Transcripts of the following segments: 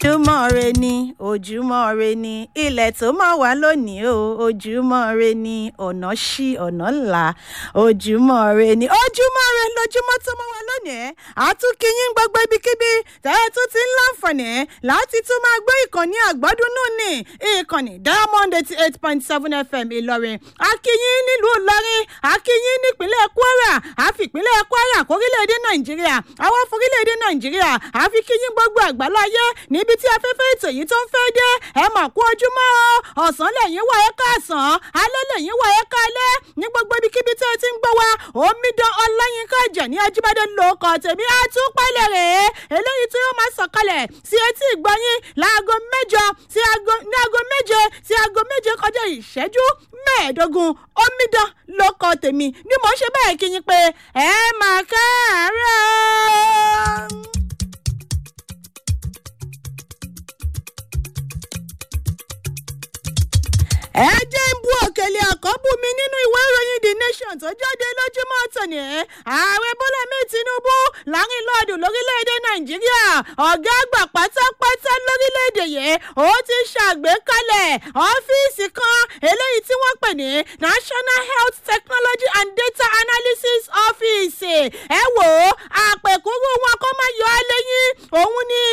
ojúmọ́ re ni ojúmọ́ re ni ilẹ̀ tó mọ́ wá lónìí o ojúmọ́ re ni ọ̀nà ṣí ọ̀nà ńlá ojúmọ́ re ni ojúmọ́ re lójúmọ́ tó mọ́ wá lónìí àtúnkìyín gbogbo ibikíbi tẹ́ ẹ tún ti ń láǹfààní láti tún máa gbé ìkànnì àgbọ́dúnú ní ìkànnì diamond eighty eight point seven fm ìlọrin akíyín nílùú ìlọrin akíyín nípínlẹ̀ kwara àfìpínlẹ̀ kwara kórílẹ̀-èdè nàìjíríà àwọn forílẹ̀-èdè nàìjíríà àfikíyín gbogbo àgbáláyé níbi tí afẹ́fẹ́ ètò yìí tó ń fẹ́ dé ẹ mà kú ojúmọ́ o ọ̀sán lẹ́yìn wà ẹ́ káàsán alẹ́ lẹ́yìn wà ẹ́ kálẹ́ ní gbogbo ibikíbi tí ẹ ti ń gbọ́ wa omidan ọláyínká ẹ̀jẹ̀ ní ajíbádé lóko tèmi àtúpalẹ̀ rèé eléyìí tí yóò máa sọ̀kalẹ̀ sí etí ìgbọ́yìn láago mẹ́jọ sí aago ní aago méje sí aago méje kọjá ìṣẹ́jú mẹ́ẹ̀ẹ́dógún omidan lóko tèmi ni mò ń ṣe bẹ́ẹ̀ kí yín pé ẹ máa káàárọ̀. ẹ jẹ́ ń bú òkèlè àkọ́bù mi nínú ìwé ìròyìn the nation tó jáde lójúmọ́ tòní ààrẹ bọ́lá mi tinubu láàrin lọ́ọ̀dù lórílẹ̀‐èdè nàìjíríà ọ̀gá àgbà pátápátá lórílẹ̀‐èdè yìí ó ti ṣàgbékalẹ̀ ọ́fíìsì kan eléyìí tí wọ́n pè ní national health technology and data analysis office ẹ wò ó àpèkúrú wọn kó má yọ á lẹ́yìn òun ni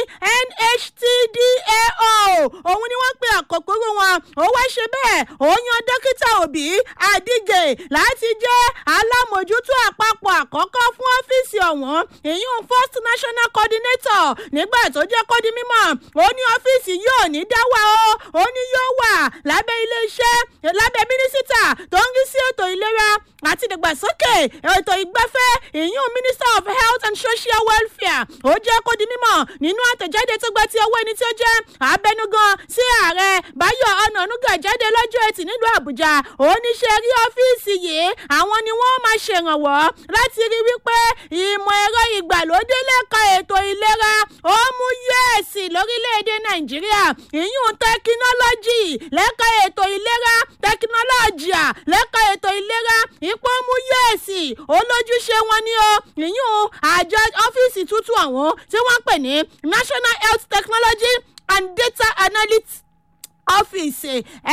nhtdao òun ni wọ́n pe àkókòrò wọn ó wá ṣe bẹ́ẹ̀ ó yan dókítà òbí àdíje láti jẹ́ alámòjútó àpapọ̀ àkọ́kọ́ fún ọ́fíìsì ọ̀hún ìyún first national coordinator nígbà tó jẹ́ kó di mímọ́ ó ní ọ́fíìsì yóò ní dáwà ó ó ní yóò wà lábẹ́ iléeṣẹ́ lábẹ́ mínísítà tó ń rí sí ètò ìlera àti ìdàgbàsókè ètò ìgbafẹ́ ìyún minister of health and social welfare ó jẹ́ kó di mímọ́ nínú àtẹ̀jáde tó gba ti ọwọ́ ẹni tí ó jẹ́ abẹnugan sí ààrẹ báyọ̀ ọ̀nànúgà jáde lọ́jọ́ ẹtì nílùú àbújá oníṣẹ́ rí ọ́fíìsì yìí àwọn ni wọ́n máa ṣèrànwọ́ láti rí wípé ìmọ̀ ẹ̀rọ ìgbàlódé lẹ́ka ètò ìlera ó mú yẹ́ẹ̀sì lórílẹ̀‐èdè nàìjíríà ìyún tẹkinọ́lọ́jì lẹ́ka ètò ìlera tẹkinọ́lọ́jìà lẹ́ka ètò ìlera ipò mú yẹ́ẹ̀sì olójúṣe wọn ni ó ìyún àjọ ọ́fíìsì tuntun àwọn tí wọ́n pè ní national health technology and data analytics ọ́fíìsì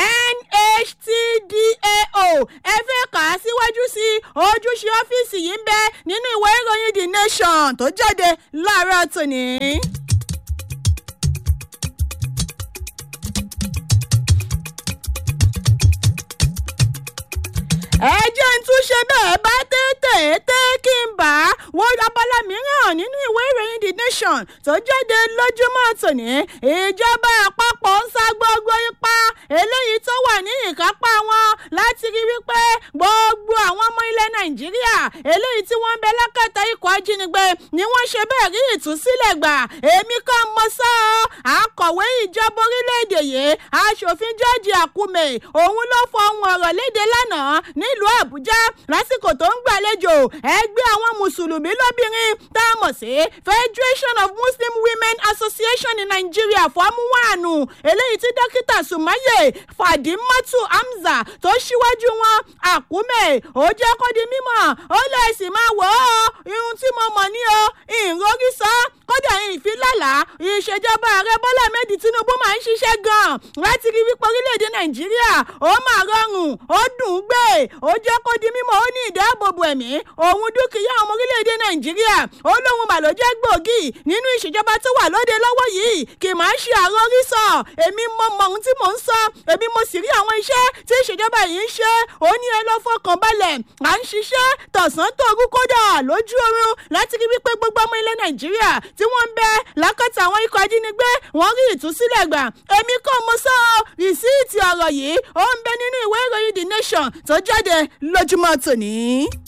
nhtdao ẹ fẹ́ kà á síwájú sí ojúṣe ọ́fíìsì yìí ń bẹ nínú ìwé ìròyìn the nation tó jáde láàárọ̀ tòní. ẹ jẹ́ ń tún ṣe bẹ́ẹ̀ bá tètè tẹ́ kí n bá wọ́n abala mìíràn nínú ìwé ìròyìn the nation tó jáde lójúmọ́ tòní ìjọba àpapọ̀ ń sá gbogbo ipá eléyìí tó wà ní ìkápá wọn láti rí wípé gbogbo àwọn ọmọ ilẹ̀ nàìjíríà eléyìí tí wọ́n ń bẹ lákàtà ikọ̀ ajínigbé ni wọ́n ṣe bẹ́ẹ̀ rí ìtúsílẹ̀ gbà èmi kan mọ sọ́ ọ́ akọ̀wé ìjọba orílẹ̀-èdè yìí aṣòfin george akume òun ló fọ ohun ọ̀rọ̀ léde lánàá nílùú àbújá lásìkò tó ń gbàlejò ẹgbẹ́ àwọn mùsùlùmí lóbìnrin tá a mọ̀ sí federation of muslim women association in nigeria fọ́múwáànù eléyìí tí dókítà sumaye fadimatu hamza tó ṣíwájú wọn àkúmẹ̀ ó jẹ́ kó di mímọ̀ ó lè sì máa wọ̀ ọ́ irun tí mo mọ̀ ní o ìròrí sọ kódà ìfilàlà ìṣèjọba ààrẹ bọ́lá mẹ́dì tinubu máa ń ṣiṣẹ́ gan-an láti rí wípé orílẹ̀-èdè nàìjíríà ó máa rọrùn ó dùn ún gbé ó jẹ́ kó di mímọ́ ó ní ìdáàbòbò ẹ̀mí òun dúkìá ọmọ orílẹ̀-èdè nàìjíríà ó lóun mà ló jẹ́ gbòógì nínú ìṣèjọba tó wà lóde lọ́wọ́ yìí kì máa ń ṣe àròrí sọ èmi mọ mọ ohun tí mò ń sọ èmi mo sì rí àwọn iṣẹ́ tí ìṣèjọba yìí ń ṣe ó ní ẹ lọ fọkàn balẹ̀ à ń ṣiṣẹ́ tọ̀sán tòru kódà lójú oorun láti rí wípé gbogbo ọmọ ilẹ̀ nàìjíríà tí wọ́n ń bẹ lákàtà àwọn ikọ̀ ajínigbé wọ́n rí ìtúsílẹ̀ gbà èmi kò mọ sọ rìsíìtì ọ̀rọ̀ yìí ó ń bẹ nínú ìwé ìròyìn the nation tó jáde lójúmọ́ tòní.